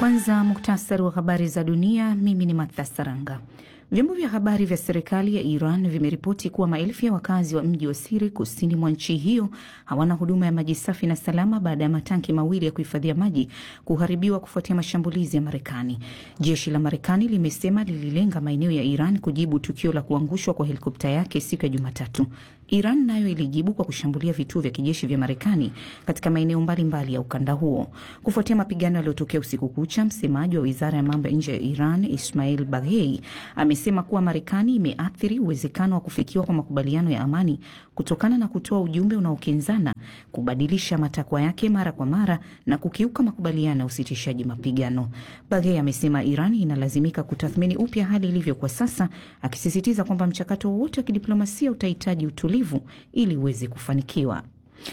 Kwanza muktasari wa habari za dunia. Mimi ni Martha Saranga. Vyombo vya habari vya serikali ya Iran vimeripoti kuwa maelfu ya wakazi wa mji wa Siri kusini mwa nchi hiyo hawana huduma ya maji safi na salama baada ya matanki mawili ya kuhifadhia maji kuharibiwa kufuatia mashambulizi ya Marekani. Jeshi la Marekani limesema lililenga maeneo ya Iran kujibu tukio la kuangushwa kwa helikopta yake siku ya Jumatatu. Iran nayo ilijibu kwa kushambulia vituo vya kijeshi vya Marekani katika maeneo mbalimbali ya ukanda huo. Kufuatia mapigano yaliyotokea usiku kucha, msemaji wa wizara ya mambo ya nje ya Iran Ismail Baghei amesema kuwa Marekani imeathiri uwezekano wa kufikiwa kwa makubaliano ya amani kutokana na kutoa ujumbe unaokinzana, kubadilisha matakwa yake mara kwa mara na kukiuka makubaliano ya usitishaji mapigano. Baghei amesema Iran inalazimika kutathmini upya hali ilivyo kwa sasa, akisisitiza kwamba mchakato wowote wa kidiplomasia utahitaji utulivu ili uweze kufanikiwa.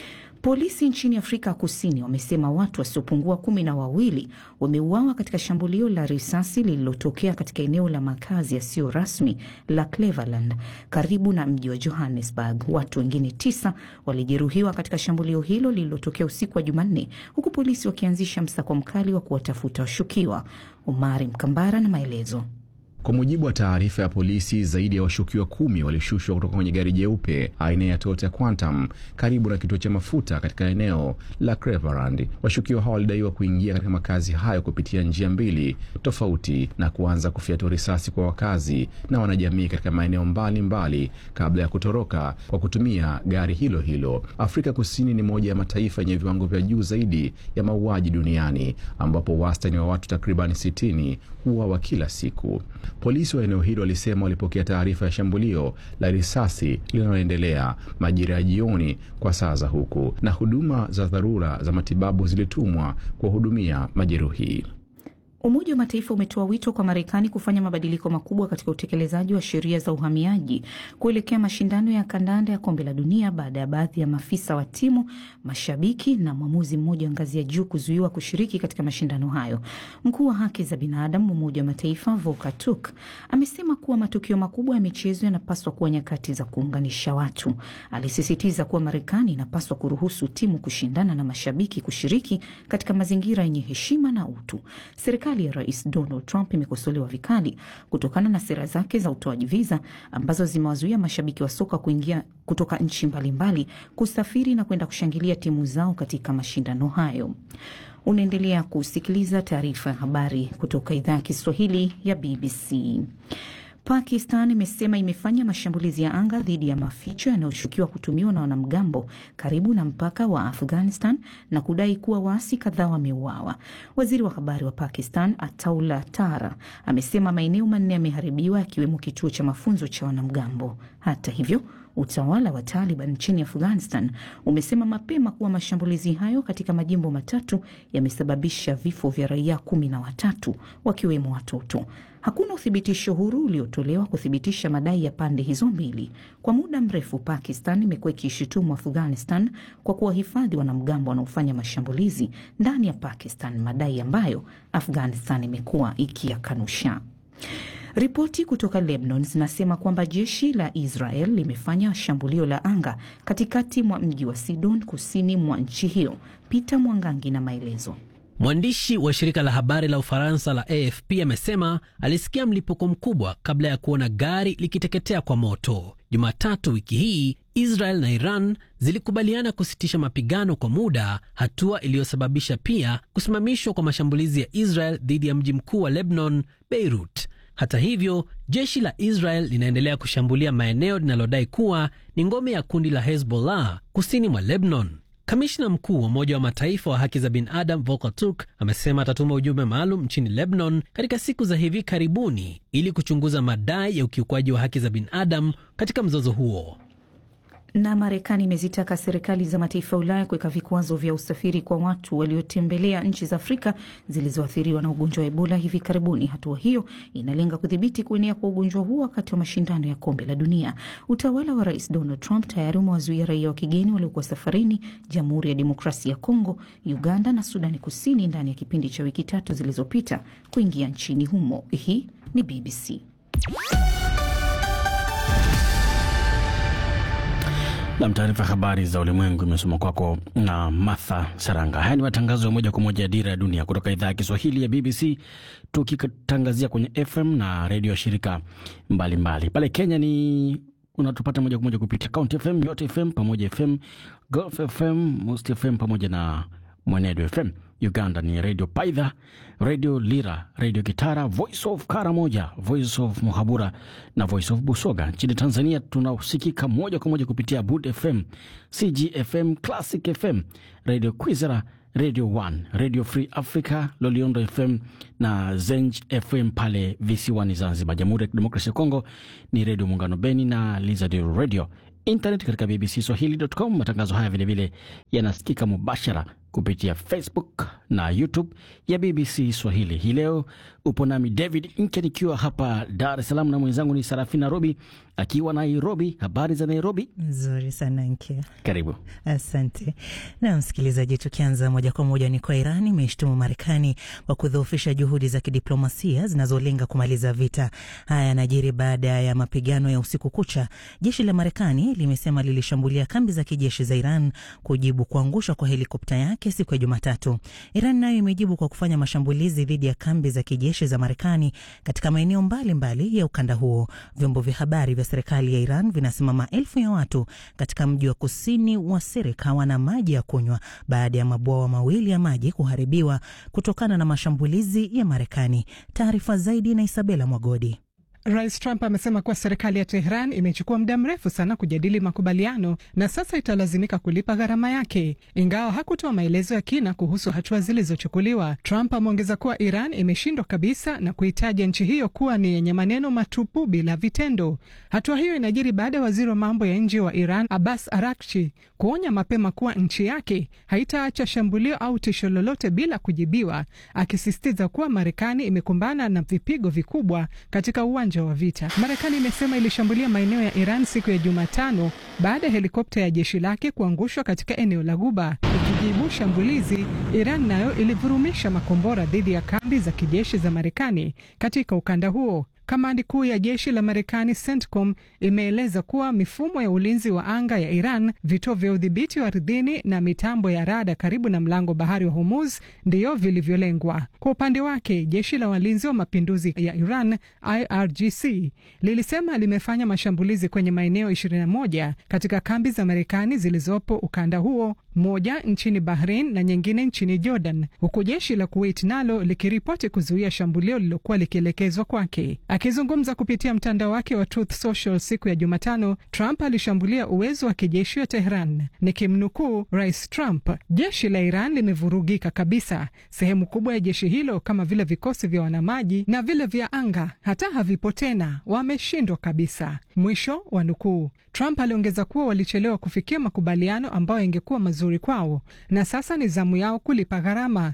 Polisi nchini Afrika Kusini wamesema watu wasiopungua kumi na wawili wameuawa katika shambulio la risasi lililotokea katika eneo la makazi yasiyo rasmi la Cleveland karibu na mji wa Johannesburg. Watu wengine tisa walijeruhiwa katika shambulio hilo lililotokea usiku wa Jumanne, huku polisi wakianzisha msako mkali wa kuwatafuta washukiwa. Umari Mkambara na maelezo. Kwa mujibu wa taarifa ya polisi, zaidi ya washukiwa kumi walishushwa kutoka kwenye gari jeupe aina ya Toyota Quantum karibu na kituo cha mafuta katika eneo la Cleveland. Washukiwa hao walidaiwa kuingia katika makazi hayo kupitia njia mbili tofauti na kuanza kufyatua risasi kwa wakazi na wanajamii katika maeneo mbalimbali kabla ya kutoroka kwa kutumia gari hilo hilo. Afrika Kusini ni moja ya mataifa yenye viwango vya juu zaidi ya mauaji duniani ambapo wastani wa watu takribani sitini huuawa kila siku. Polisi wa eneo hilo walisema walipokea taarifa ya shambulio la risasi linaloendelea majira ya jioni kwa saa za huku, na huduma za dharura za matibabu zilitumwa kuwahudumia majeruhi. Umoja wa Mataifa umetoa wito kwa Marekani kufanya mabadiliko makubwa katika utekelezaji wa sheria za uhamiaji kuelekea mashindano ya kandanda ya kombe la dunia baada ya baadhi ya maafisa wa timu, mashabiki na mwamuzi mmoja wa ngazi ya juu kuzuiwa kushiriki katika mashindano hayo. Mkuu wa haki za binadamu Umoja wa Mataifa Volker Turk amesema kuwa matukio makubwa ya michezo yanapaswa kuwa nyakati za kuunganisha watu. Alisisitiza kuwa Marekani inapaswa kuruhusu timu kushindana na mashabiki kushiriki katika mazingira yenye heshima na utu. Serikali ya Rais Donald Trump imekosolewa vikali kutokana na sera zake za utoaji viza ambazo zimewazuia mashabiki wa soka kuingia kutoka nchi mbalimbali kusafiri na kwenda kushangilia timu zao katika mashindano hayo. Unaendelea kusikiliza taarifa ya habari kutoka idhaa ya Kiswahili ya BBC. Pakistan imesema imefanya mashambulizi ya anga dhidi ya maficho yanayoshukiwa kutumiwa na wanamgambo karibu na mpaka wa Afghanistan na kudai kuwa waasi kadhaa wameuawa. Waziri wa habari wa Pakistan Ataullah Tara amesema maeneo manne yameharibiwa yakiwemo kituo cha mafunzo cha wanamgambo. Hata hivyo utawala wa Taliban nchini Afghanistan umesema mapema kuwa mashambulizi hayo katika majimbo matatu yamesababisha vifo vya raia kumi na watatu wakiwemo watoto. Hakuna uthibitisho huru uliotolewa kuthibitisha madai ya pande hizo mbili. Kwa muda mrefu, Pakistan imekuwa ikishutumu Afghanistan kwa kuwahifadhi wanamgambo wanaofanya mashambulizi ndani ya Pakistan, madai ambayo Afghanistan imekuwa ikiyakanusha. Ripoti kutoka Lebanon zinasema kwamba jeshi la Israel limefanya shambulio la anga katikati mwa mji wa Sidon kusini mwa nchi hiyo. Peter Mwangangi na maelezo. Mwandishi wa shirika la habari la Ufaransa la AFP amesema alisikia mlipuko mkubwa kabla ya kuona gari likiteketea kwa moto. Jumatatu wiki hii Israel na Iran zilikubaliana kusitisha mapigano kwa muda, hatua iliyosababisha pia kusimamishwa kwa mashambulizi ya Israel dhidi ya mji mkuu wa Lebanon, Beirut. Hata hivyo, jeshi la Israel linaendelea kushambulia maeneo linalodai kuwa ni ngome ya kundi la Hezbollah kusini mwa Lebanon. Kamishna mkuu wa Umoja wa Mataifa wa haki za binadamu Volker Turk amesema atatuma ujumbe maalum nchini Lebanon katika siku za hivi karibuni ili kuchunguza madai ya ukiukwaji wa haki za binadamu katika mzozo huo. Na Marekani imezitaka serikali za mataifa ya Ulaya kuweka vikwazo vya usafiri kwa watu waliotembelea nchi za Afrika zilizoathiriwa na ugonjwa wa Ebola hivi karibuni. Hatua hiyo inalenga kudhibiti kuenea kwa ugonjwa huo wakati wa mashindano ya kombe la dunia. Utawala wa Rais Donald Trump tayari umewazuia raia wa kigeni waliokuwa safarini Jamhuri ya Demokrasia ya Kongo, Uganda na Sudani Kusini ndani ya kipindi cha wiki tatu zilizopita kuingia nchini humo. Hii ni BBC. Nam, taarifa ya habari za ulimwengu imesoma kwako na Martha Saranga. Haya ni matangazo ya moja kwa moja ya Dira ya Dunia kutoka idhaa ya Kiswahili ya BBC, tukitangazia kwenye FM na redio ya shirika mbalimbali mbali. Pale Kenya ni unatupata moja kwa moja kupitia County FM, Yote FM pamoja FM, Gulf FM, Most FM pamoja na Mwenedo FM. Uganda ni redio Paidha, redio Lira, redio Kitara, Voice of Karamoja, Voice of Muhabura na Voice of Busoga. Nchini Tanzania tunasikika moja kwa moja kupitia Bud FM, CGFM, Classic FM, redio Kwizera, Radio 1, Radio Free Africa, Loliondo FM na Zenj FM pale visiwani Zanzibar. Jamhuri ya Kidemokrasia ya Kongo ni redio Muungano Beni na Lizard Radio. Internet katika bbcswahili.com. Matangazo haya vilevile yanasikika mubashara kupitia Facebook na YouTube ya BBC Swahili. Hii leo upo nami David Nke nikiwa hapa Dar es Salaam na mwenzangu ni Sarafina Robi akiwa Nairobi. Habari za Nairobi? Nzuri sana Nke, karibu. Asante na msikilizaji, tukianza moja kwa moja ni kwa Iran imeshtumu Marekani kwa kudhoofisha juhudi za kidiplomasia zinazolenga kumaliza vita. Haya yanajiri baada ya mapigano ya usiku kucha. Jeshi la Marekani limesema lilishambulia kambi za kijeshi za Iran kujibu kuangushwa kwa helikopta yake siku ya Jumatatu. Iran nayo imejibu kwa kufanya mashambulizi dhidi ya kambi za kijeshi za Marekani katika maeneo mbalimbali ya ukanda huo. Vyombo vya habari vya serikali ya Iran vinasema maelfu ya watu katika mji wa kusini wa Sirik hawana maji ya kunywa baada ya mabwawa mawili ya maji kuharibiwa kutokana na mashambulizi ya Marekani. Taarifa zaidi na Isabela Mwagodi. Rais Trump amesema kuwa serikali ya Tehran imechukua muda mrefu sana kujadili makubaliano na sasa italazimika kulipa gharama yake. Ingawa hakutoa maelezo ya kina kuhusu hatua zilizochukuliwa, Trump ameongeza kuwa Iran imeshindwa kabisa na kuitaja nchi hiyo kuwa ni yenye maneno matupu bila vitendo. Hatua hiyo inajiri baada ya waziri wa mambo ya nje wa Iran Abbas Arakchi kuonya mapema kuwa nchi yake haitaacha shambulio au tisho lolote bila kujibiwa, akisisitiza kuwa Marekani imekumbana na vipigo vikubwa katika uwanja wa vita. Marekani imesema ilishambulia maeneo ya Iran siku ya Jumatano baada ya helikopta ya jeshi lake kuangushwa katika eneo la Guba. Ikijibu shambulizi, Iran nayo ilivurumisha makombora dhidi ya kambi za kijeshi za Marekani katika ukanda huo. Kamandi kuu ya jeshi la Marekani CENTCOM imeeleza kuwa mifumo ya ulinzi wa anga ya Iran, vituo vya udhibiti wa ardhini na mitambo ya rada karibu na mlango bahari wa Hormuz ndiyo vilivyolengwa. Kwa upande wake, jeshi la walinzi wa mapinduzi ya Iran IRGC lilisema limefanya mashambulizi kwenye maeneo 21 katika kambi za Marekani zilizopo ukanda huo, moja nchini Bahrain na nyingine nchini Jordan, huku jeshi la Kuwait nalo likiripoti kuzuia shambulio lililokuwa likielekezwa kwake. Akizungumza kupitia mtandao wake wa Truth Social siku ya Jumatano, Trump alishambulia uwezo wa kijeshi wa Tehran. Nikimnukuu Rais Trump, jeshi la Iran limevurugika kabisa. Sehemu kubwa ya jeshi hilo kama vile vikosi vya wanamaji na vile vya anga hata havipo tena, wameshindwa kabisa, mwisho wa nukuu. Trump aliongeza kuwa walichelewa kufikia makubaliano ambayo yangekuwa mazuri kwao na sasa ni zamu yao kulipa gharama.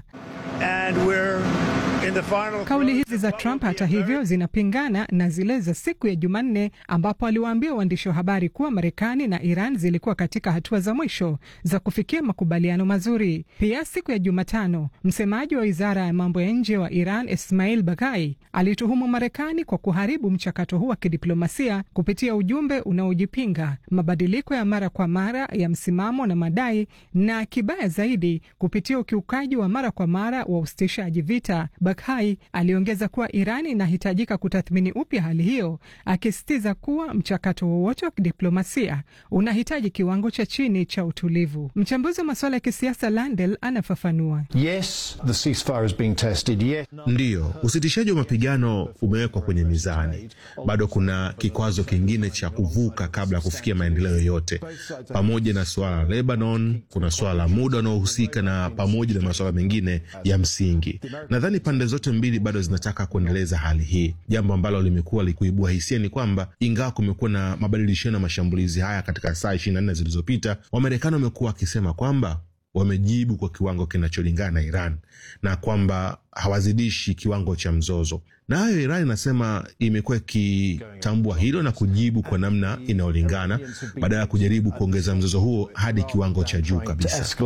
Kauli hizi za Trump hata hivyo zinapingana na zile za siku ya Jumanne ambapo aliwaambia waandishi wa habari kuwa Marekani na Iran zilikuwa katika hatua za mwisho za kufikia makubaliano mazuri. Pia siku ya Jumatano, msemaji wa wizara ya mambo ya nje wa Iran Ismail Baghai alituhumu Marekani kwa kuharibu mchakato huu wa kidiplomasia kupitia ujumbe unaojipinga, mabadiliko ya mara kwa mara ya msimamo na madai, na kibaya zaidi, kupitia ukiukaji wa mara kwa mara wa usitishaji vita. Baghai aliongeza kuwa Iran inahitajika kutathmini upya hali hiyo, akisisitiza kuwa mchakato wowote wa kidiplomasia unahitaji kiwango cha chini cha utulivu. Mchambuzi wa masuala ya kisiasa Landel anafafanua. Yes, the ceasefire is being tested. Yes. Ndiyo, usitishaji wa mapigano umewekwa kwenye mizani. Bado kuna kikwazo kingine cha kuvuka kabla ya kufikia maendeleo yoyote. Pamoja na suala la Lebanon, kuna suala la muda unaohusika na pamoja na masuala mengine ya msingi. Nadhani pande zote mbili bado zinataka kuendeleza hali hii. Jambo ambalo limekuwa likuibua hisia ni kwamba ingawa kumekuwa na mabadilishano ya mashambulizi haya katika saa ishirini na nne zilizopita, Wamarekani wamekuwa wakisema kwamba wamejibu kwa kiwango kinacholingana na Iran na kwamba hawazidishi kiwango cha mzozo. Nayo Iran inasema imekuwa ikitambua hilo na kujibu kwa namna inayolingana badala ya kujaribu kuongeza mzozo huo hadi kiwango cha juu kabisa.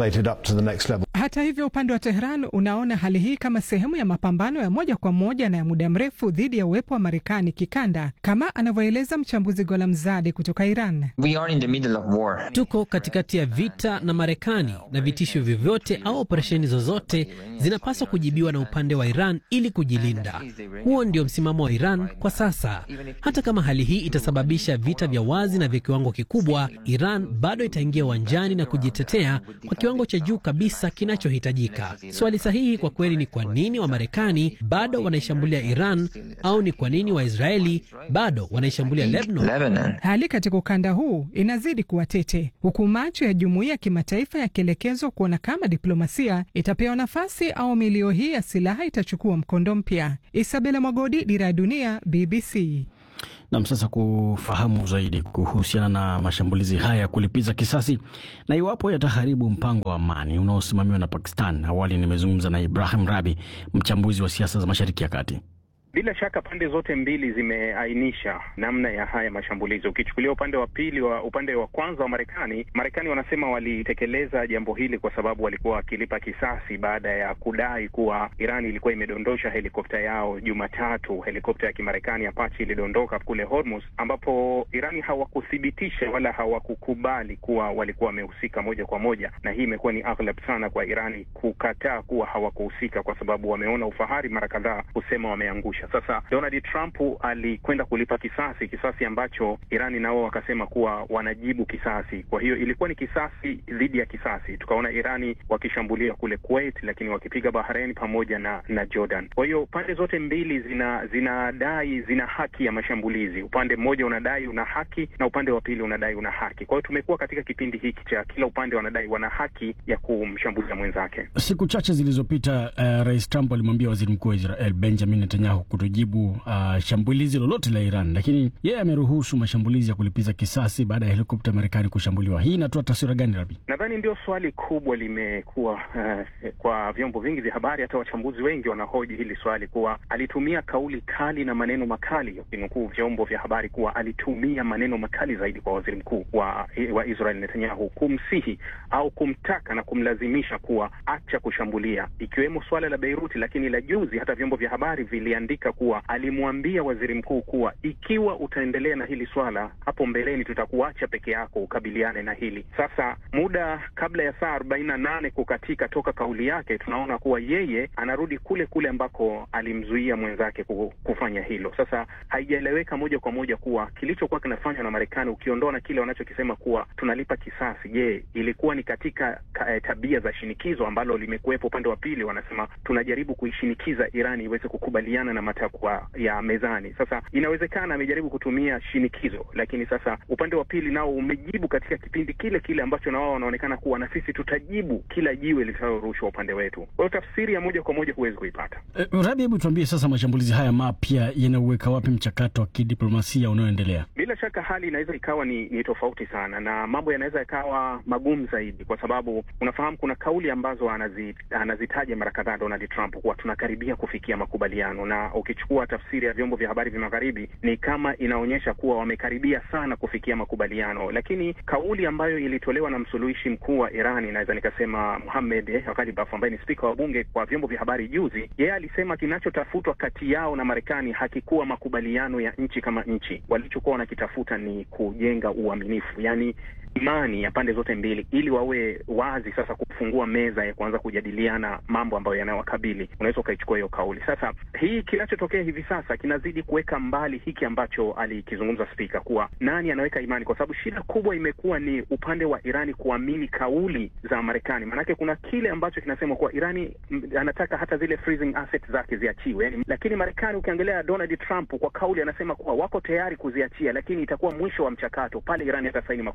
Hata hivyo, upande wa Tehran unaona hali hii kama sehemu ya mapambano ya moja kwa moja na ya muda mrefu dhidi ya uwepo wa Marekani kikanda, kama anavyoeleza mchambuzi Golamzade kutoka Iran. We are in the middle of war. Tuko katikati ya vita na Marekani, na vitisho vyovyote au operesheni zozote zinapaswa kujibiwa na upande wa Iran ili kujilinda. Huo ndio msimamo wa Iran kwa sasa. Hata kama hali hii itasababisha vita vya wazi na vya kiwango kikubwa, Iran bado itaingia uwanjani na kujitetea kwa kiwango cha juu kabisa kinachohitajika. Swali sahihi kwa kweli ni kwa nini Wamarekani bado wanaishambulia Iran au ni kwa nini Waisraeli bado wanaishambulia Lebanon? Lebanon. Hali katika ukanda huu inazidi kuwa tete, huku macho ya jumuiya ya kimataifa yakielekezwa kuona kama diplomasia itapewa nafasi au milio hii ya silaha itachukua mkondo mpya. Isabela Mwagodi, Dira ya Dunia, BBC. Nam, sasa kufahamu zaidi kuhusiana na mashambulizi haya ya kulipiza kisasi na iwapo yataharibu mpango wa amani unaosimamiwa na Pakistan. Awali nimezungumza na Ibrahim Rabi, mchambuzi wa siasa za Mashariki ya Kati. Bila shaka pande zote mbili zimeainisha namna ya haya mashambulizi. Ukichukulia upande wa pili wa upande wa kwanza wa Marekani, Marekani wanasema walitekeleza jambo hili kwa sababu walikuwa wakilipa kisasi baada ya kudai kuwa Iran ilikuwa imedondosha helikopta yao Jumatatu. Helikopta ya Kimarekani Apache ilidondoka kule Hormuz, ambapo Irani hawakuthibitisha wala hawakukubali kuwa walikuwa wamehusika moja kwa moja, na hii imekuwa ni aghlab sana kwa Irani kukataa kuwa hawakuhusika, kwa sababu wameona ufahari mara kadhaa kusema wameangusha sasa Donald Trump alikwenda kulipa kisasi, kisasi ambacho Irani nao wakasema kuwa wanajibu kisasi. Kwa hiyo ilikuwa ni kisasi dhidi ya kisasi. Tukaona Irani wakishambulia kule Kuwait, lakini wakipiga Bahrain pamoja na na Jordan. Kwa hiyo pande zote mbili zina zinadai zina haki ya mashambulizi. Upande mmoja unadai una haki na upande wa pili unadai una haki. Kwa hiyo tumekuwa katika kipindi hiki cha kila upande wanadai wana haki ya kumshambulia mwenzake. Siku chache zilizopita, uh, Rais Trump alimwambia waziri mkuu wa Israel Benjamin Netanyahu kutojibu uh, shambulizi lolote la Iran, lakini yeye ameruhusu mashambulizi ya kulipiza kisasi baada ya helikopta ya Marekani kushambuliwa. Hii inatoa taswira gani, Rabi? Nadhani ndio swali kubwa limekuwa uh, kwa vyombo vingi vya habari, hata wachambuzi wengi wanahoji hili swali kuwa alitumia kauli kali na maneno makali, ukinukuu vyombo vya habari kuwa alitumia maneno makali zaidi kwa waziri mkuu wa, wa Israel Netanyahu kumsihi au kumtaka na kumlazimisha kuwa acha kushambulia, ikiwemo swala la Beiruti. Lakini la juzi hata vyombo vya habari viliandika kuwa alimwambia waziri mkuu kuwa ikiwa utaendelea na hili swala, hapo mbeleni tutakuacha peke yako ukabiliane na hili. Sasa muda kabla ya saa arobaini na nane kukatika toka kauli yake, tunaona kuwa yeye anarudi kule kule ambako alimzuia mwenzake kufanya hilo. Sasa haijaeleweka moja kwa moja kuwa kilichokuwa kinafanywa na Marekani, ukiondoa na kile wanachokisema kuwa tunalipa kisasi, je, ilikuwa ni katika ka, tabia za shinikizo ambalo limekuwepo upande wa pili? Wanasema tunajaribu kuishinikiza Irani iweze kukubaliana na matakwa ya mezani. Sasa inawezekana amejaribu kutumia shinikizo, lakini sasa upande wa pili nao umejibu katika kipindi kile kile ambacho na wao wanaonekana kuwa na sisi tutajibu kila jiwe litalorushwa upande wetu. Kwa hiyo tafsiri ya moja kwa moja huwezi kuipata. Uh, Rabi, hebu tuambie sasa, mashambulizi haya mapya yanauweka wapi mchakato wa kidiplomasia unaoendelea? Bila shaka hali inaweza ikawa ni, ni tofauti sana na mambo yanaweza yakawa magumu zaidi, kwa sababu unafahamu kuna kauli ambazo anazi, anazitaja mara kadhaa Donald Trump kuwa tunakaribia kufikia makubaliano, na ukichukua tafsiri ya vyombo vya habari vya magharibi ni kama inaonyesha kuwa wamekaribia sana kufikia makubaliano, lakini kauli ambayo ilitolewa na msuluhishi mkuu wa Iran, inaweza nikasema Mohamed Ghalibaf ambaye ni spika wa bunge kwa vyombo vya habari juzi, yeye alisema kinachotafutwa kati yao na Marekani hakikuwa makubaliano ya nchi kama nchi. Walichokuwa wanakitafuta ni kujenga uaminifu, yani imani ya pande zote mbili, ili wawe wazi sasa kufungua meza ya kuanza kujadiliana mambo ambayo yanayowakabili. Unaweza ukaichukua hiyo kauli. Sasa hii kinachotokea hivi sasa kinazidi kuweka mbali hiki ambacho alikizungumza spika, kuwa nani anaweka imani, kwa sababu shida kubwa imekuwa ni upande wa Irani kuamini kauli za Marekani. Maanake kuna kile ambacho kinasema kuwa Irani m, anataka hata zile freezing assets zake ziachiwe, yani, lakini Marekani ukiangalia Donald Trump kwa kauli anasema kuwa wako tayari kuziachia, lakini itakuwa mwisho wa mchakato pale Irani hatasaini makubaliano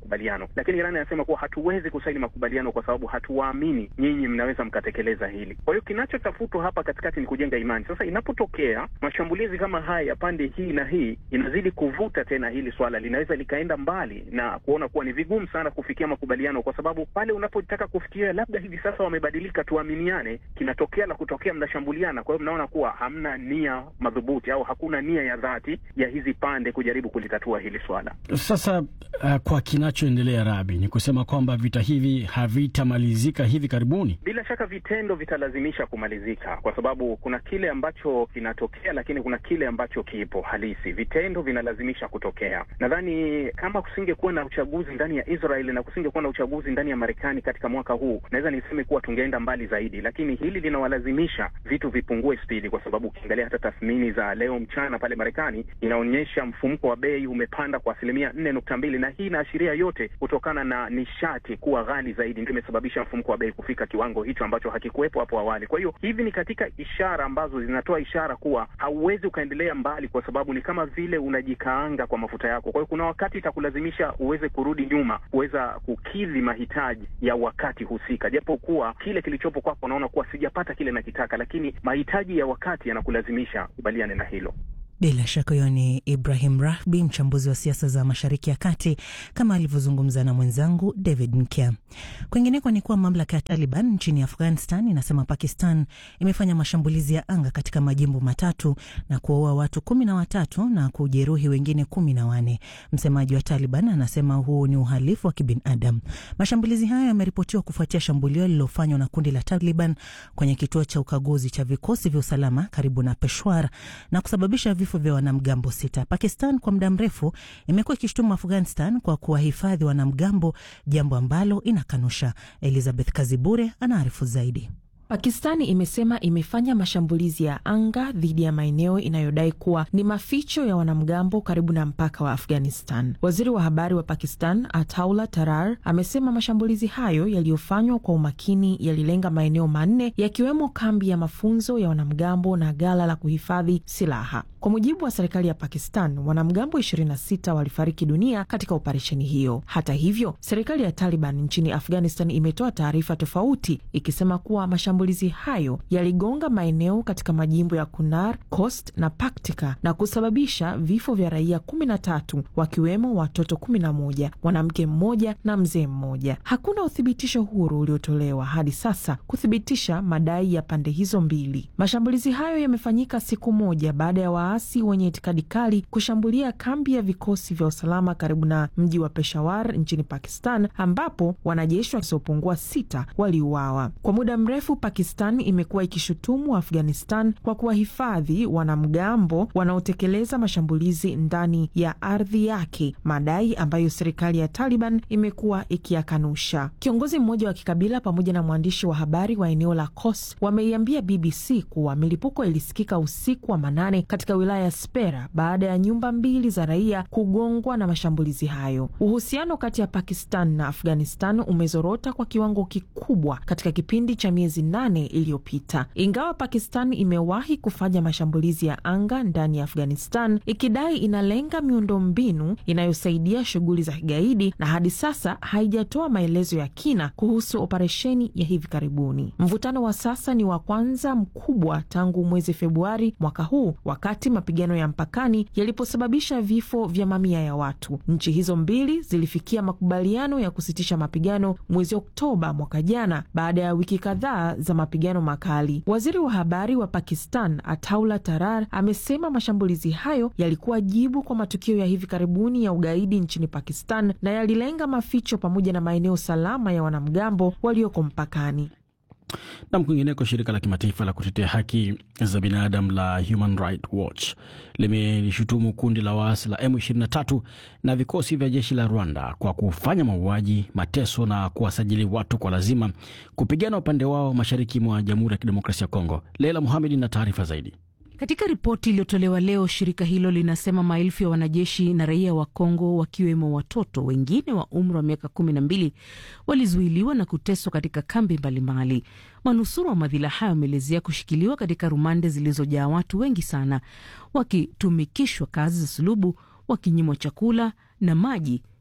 makubaliano, lakini Iran inasema kuwa hatuwezi kusaini makubaliano kwa sababu hatuwaamini nyinyi mnaweza mkatekeleza hili. Kwa hiyo kinachotafutwa hapa katikati ni kujenga imani. Sasa inapotokea mashambulizi kama haya ya pande hii na hii, inazidi kuvuta tena hili swala, linaweza likaenda mbali na kuona kuwa ni vigumu sana kufikia makubaliano, kwa sababu pale unapotaka kufikiria labda hivi sasa wamebadilika, tuaminiane, kinatokea la kutokea, mnashambuliana. Kwa hiyo mnaona kuwa hamna nia madhubuti au hakuna nia ya dhati ya hizi pande kujaribu kulitatua hili swala. Sasa uh, kwa kinachoendelea Rabi, ni kusema kwamba vita hivi havitamalizika hivi karibuni. Bila shaka vitendo vitalazimisha kumalizika, kwa sababu kuna kile ambacho kinatokea, lakini kuna kile ambacho kipo halisi. Vitendo vinalazimisha kutokea. Nadhani kama kusingekuwa na uchaguzi ndani ya Israeli na kusingekuwa na uchaguzi ndani ya Marekani katika mwaka huu, naweza niseme kuwa tungeenda mbali zaidi, lakini hili linawalazimisha vitu vipungue spidi, kwa sababu ukiangalia hata tathmini za leo mchana pale Marekani inaonyesha mfumuko wa bei umepanda kwa asilimia nne nukta mbili na hii inaashiria yote kutokana na nishati kuwa ghali zaidi, ndio imesababisha mfumuko wa bei kufika kiwango hicho ambacho hakikuwepo hapo awali. Kwa hiyo hivi ni katika ishara ambazo zinatoa ishara kuwa hauwezi ukaendelea mbali, kwa sababu ni kama vile unajikaanga kwa mafuta yako. Kwa hiyo kuna wakati itakulazimisha uweze kurudi nyuma, kuweza kukidhi mahitaji ya wakati husika, japo kuwa kile kilichopo kwako unaona kuwa sijapata kile nakitaka, lakini mahitaji ya wakati yanakulazimisha kubaliane na hilo. Bila shaka huyo ni Ibrahim Rahbi, mchambuzi wa siasa za Mashariki ya Kati, kama alivyozungumza na mwenzangu David Nkya. Kwingineko ni kuwa mamlaka ya Taliban nchini Afghanistan inasema Pakistan imefanya mashambulizi ya anga katika majimbo matatu na kuwaua watu kumi na watatu na kujeruhi wengine kumi na wane. Msemaji wa Taliban anasema huu ni uhalifu wa kibinadamu. Mashambulizi hayo yameripotiwa kufuatia shambulio lililofanywa na kundi la Taliban kwenye kituo cha ukaguzi cha vikosi vya usalama karibu na Peshawar na kusababisha vifo vya wanamgambo sita. Pakistan kwa muda mrefu imekuwa ikishutumu Afghanistan kwa kuwahifadhi wanamgambo, jambo ambalo inakanusha. Elizabeth Kazibure anaarifu zaidi. Pakistani imesema imefanya mashambulizi ya anga dhidi ya maeneo inayodai kuwa ni maficho ya wanamgambo karibu na mpaka wa Afghanistan. Waziri wa habari wa Pakistan Ataullah Tarar amesema mashambulizi hayo yaliyofanywa kwa umakini yalilenga maeneo manne yakiwemo kambi ya mafunzo ya wanamgambo na ghala la kuhifadhi silaha. Kwa mujibu wa serikali ya Pakistan, wanamgambo 26 walifariki dunia katika operesheni hiyo. Hata hivyo, serikali ya Taliban nchini Afghanistan imetoa taarifa tofauti ikisema kuwa mashambulizi hayo yaligonga maeneo katika majimbo ya Kunar, Khost na Paktika na kusababisha vifo vya raia 13 wakiwemo watoto 11, mwanamke mmoja na mzee mmoja. Hakuna uthibitisho huru uliotolewa hadi sasa kuthibitisha madai ya pande hizo mbili. Mashambulizi hayo yamefanyika siku moja baada ya waasi wenye itikadi kali kushambulia kambi ya vikosi vya usalama karibu na mji wa Peshawar nchini Pakistan, ambapo wanajeshi wasiopungua sita waliuawa. Kwa muda mrefu Pakistan imekuwa ikishutumu Afghanistan kwa kuwahifadhi wanamgambo wanaotekeleza mashambulizi ndani ya ardhi yake, madai ambayo serikali ya Taliban imekuwa ikiyakanusha. Kiongozi mmoja wa kikabila pamoja na mwandishi wa habari wa eneo la Khost wameiambia BBC kuwa milipuko ilisikika usiku wa manane katika wilaya ya Spera baada ya nyumba mbili za raia kugongwa na mashambulizi hayo. Uhusiano kati ya Pakistan na Afghanistan umezorota kwa kiwango kikubwa katika kipindi cha miezi nane iliyopita. Ingawa Pakistan imewahi kufanya mashambulizi ya anga ndani ya Afghanistan ikidai inalenga miundombinu inayosaidia shughuli za kigaidi, na hadi sasa haijatoa maelezo ya kina kuhusu operesheni ya hivi karibuni. Mvutano wa sasa ni wa kwanza mkubwa tangu mwezi Februari mwaka huu wakati mapigano ya mpakani yaliposababisha vifo vya mamia ya watu. Nchi hizo mbili zilifikia makubaliano ya kusitisha mapigano mwezi Oktoba mwaka jana baada ya wiki kadhaa za mapigano makali. Waziri wa habari wa Pakistan Ataullah Tarar amesema mashambulizi hayo yalikuwa jibu kwa matukio ya hivi karibuni ya ugaidi nchini Pakistan na yalilenga maficho pamoja na maeneo salama ya wanamgambo walioko mpakani. Nam, kwingineko, shirika la kimataifa la kutetea haki za binadamu la Human Rights Watch limelishutumu kundi la waasi la M23 na vikosi vya jeshi la Rwanda kwa kufanya mauaji, mateso na kuwasajili watu kwa lazima kupigana upande wao mashariki mwa Jamhuri ya Kidemokrasia ya Kongo. Leila Muhamedi na taarifa zaidi. Katika ripoti iliyotolewa leo, shirika hilo linasema maelfu ya wanajeshi na raia wa Kongo, wakiwemo watoto wengine wa umri wa miaka kumi na mbili, walizuiliwa na kuteswa katika kambi mbalimbali. Manusura wa madhila hayo wameelezea kushikiliwa katika rumande zilizojaa watu wengi sana, wakitumikishwa kazi za sulubu, wakinyimwa chakula na maji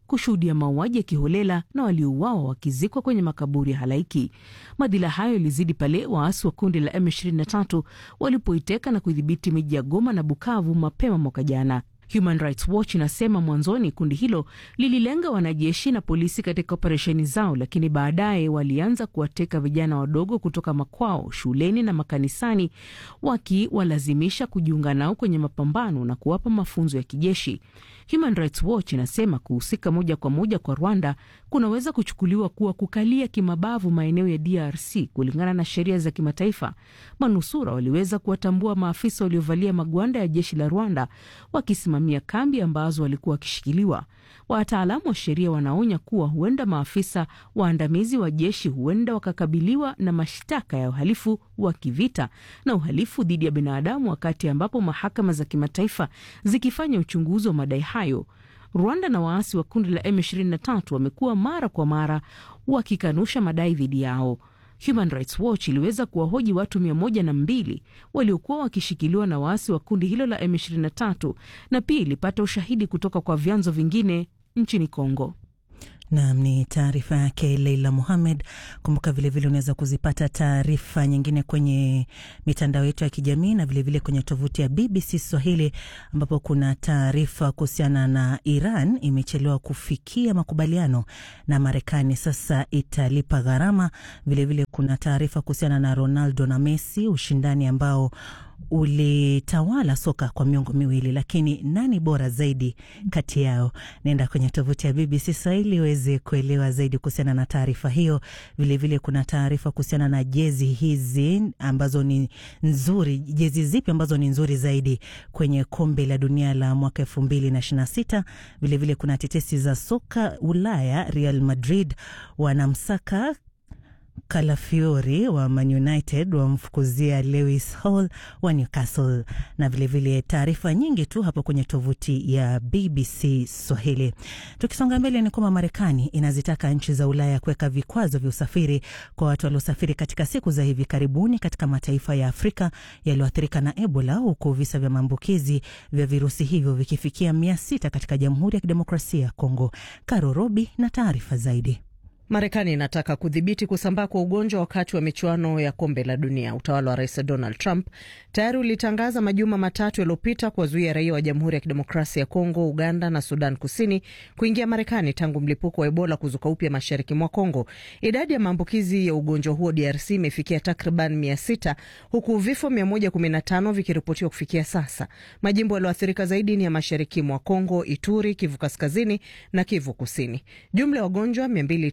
kushuhudia mauaji ya kiholela na waliouawa wakizikwa kwenye makaburi ya halaiki. Madhila hayo yalizidi pale waasi wa kundi la M23 walipoiteka na kudhibiti miji ya Goma na Bukavu mapema mwaka jana. Human Rights Watch inasema mwanzoni kundi hilo lililenga wanajeshi na polisi katika operesheni zao, lakini baadaye walianza kuwateka vijana wadogo kutoka makwao, shuleni na makanisani, wakiwalazimisha kujiunga nao kwenye mapambano na kuwapa mafunzo ya kijeshi. Human Rights Watch inasema kuhusika moja kwa moja kwa Rwanda kunaweza kuchukuliwa kuwa kukalia kimabavu maeneo ya DRC kulingana na sheria za kimataifa. Manusura waliweza kuwatambua maafisa waliovalia magwanda ya jeshi la Rwanda wakisimamia kambi ambazo walikuwa wakishikiliwa. Wataalamu wa sheria wanaonya kuwa huenda maafisa waandamizi wa jeshi huenda wakakabiliwa na mashtaka ya uhalifu wa kivita na uhalifu dhidi ya binadamu, wakati ambapo mahakama za kimataifa zikifanya uchunguzi wa madai hayo. Rwanda na waasi wa kundi la M23 wamekuwa mara kwa mara wakikanusha madai dhidi yao. Human Rights Watch iliweza kuwahoji watu mia moja na mbili waliokuwa wakishikiliwa na waasi wa kundi hilo la M23 na pia ilipata ushahidi kutoka kwa vyanzo vingine nchini Kongo. Nam ni taarifa yake Leila Muhamed. Kumbuka vilevile unaweza kuzipata taarifa nyingine kwenye mitandao yetu ya kijamii na vilevile vile kwenye tovuti ya BBC Swahili, ambapo kuna taarifa kuhusiana na Iran imechelewa kufikia makubaliano na Marekani, sasa italipa gharama. Vilevile kuna taarifa kuhusiana na Ronaldo na Messi, ushindani ambao ulitawala soka kwa miongo miwili, lakini nani bora zaidi kati yao? Naenda kwenye tovuti ya BBC Swahili uweze kuelewa zaidi kuhusiana na taarifa hiyo. Vilevile vile kuna taarifa kuhusiana na jezi hizi ambazo ni nzuri, jezi zipi ambazo ni nzuri zaidi kwenye kombe la dunia la mwaka elfu mbili na ishirini na sita. Vilevile kuna tetesi za soka Ulaya, Real Madrid wanamsaka Kalafiori wa Man United wamfukuzia Lewis Hall wa Newcastle na vilevile taarifa nyingi tu hapo kwenye tovuti ya BBC Swahili. Tukisonga mbele, ni kwamba Marekani inazitaka nchi za Ulaya kuweka vikwazo vya usafiri kwa watu waliosafiri katika siku za hivi karibuni katika mataifa ya Afrika yaliyoathirika na Ebola, huku visa vya maambukizi vya virusi hivyo vikifikia mia sita katika Jamhuri ya Kidemokrasia ya Kongo. Karo Robi na taarifa zaidi. Marekani inataka kudhibiti kusambaa kwa ugonjwa wakati wa michuano ya kombe la dunia. Utawala wa rais Donald Trump tayari ulitangaza majuma matatu yaliyopita kuwazuia raia wa Jamhuri ya Kidemokrasia ya Kongo, Uganda na Sudan Kusini kuingia Marekani tangu mlipuko wa Ebola kuzuka upya mashariki mwa Kongo. Idadi ya maambukizi ya ugonjwa huo DRC imefikia takriban mia sita huku vifo 115 vikiripotiwa kufikia sasa. Majimbo yaliyoathirika zaidi ni ya mashariki mwa Kongo, Ituri, Kivu Kaskazini na Kivu Kusini. Jumla ya wagonjwa